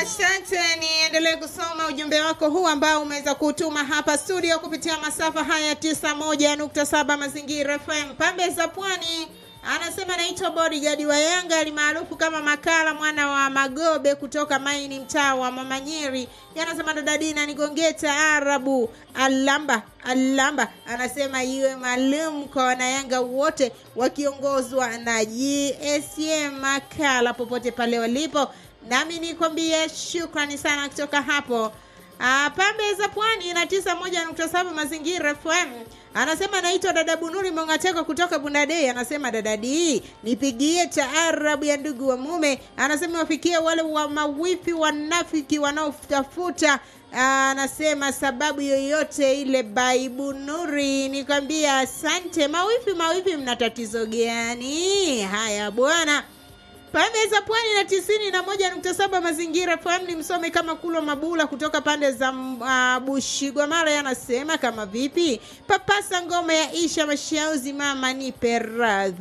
Asante, niendelee kusoma ujumbe wako huu ambao umeweza kutuma hapa studio kupitia masafa haya 91.7 Mazingira FM pambe za Pwani. Anasema naitwa bodyguard wa Yanga alimaarufu kama Makala mwana wa Magobe kutoka Maini mtaa wa Mamanyeri. Anasema dada Dina nigongee taarabu alamba alamba. Anasema iwe maalum kwa wanayanga wote wakiongozwa na GSM Makala popote pale walipo. Nami nikwambie shukrani sana kutoka hapo Ah, pambe za pwani na tisa moja nukta saba mazingira FM. Anasema naitwa dada Bunuri Mongateko kutoka Bundadei. Anasema dada D, nipigie taarabu ya ndugu wa mume. Anasema wafikie wale wa mawifi wanafiki wanaotafuta anasema sababu yoyote ile baibu Nuri. Nikwambia asante. Mawifi mawifi, mna tatizo gani? Haya bwana pande za pwani na tisini na moja nukta saba mazingira FM ni msome kama kulo mabula kutoka pande za uh, Bushigwa Mara yanasema kama vipi papasa ngoma ya Isha Mashauzi mama nipe radhi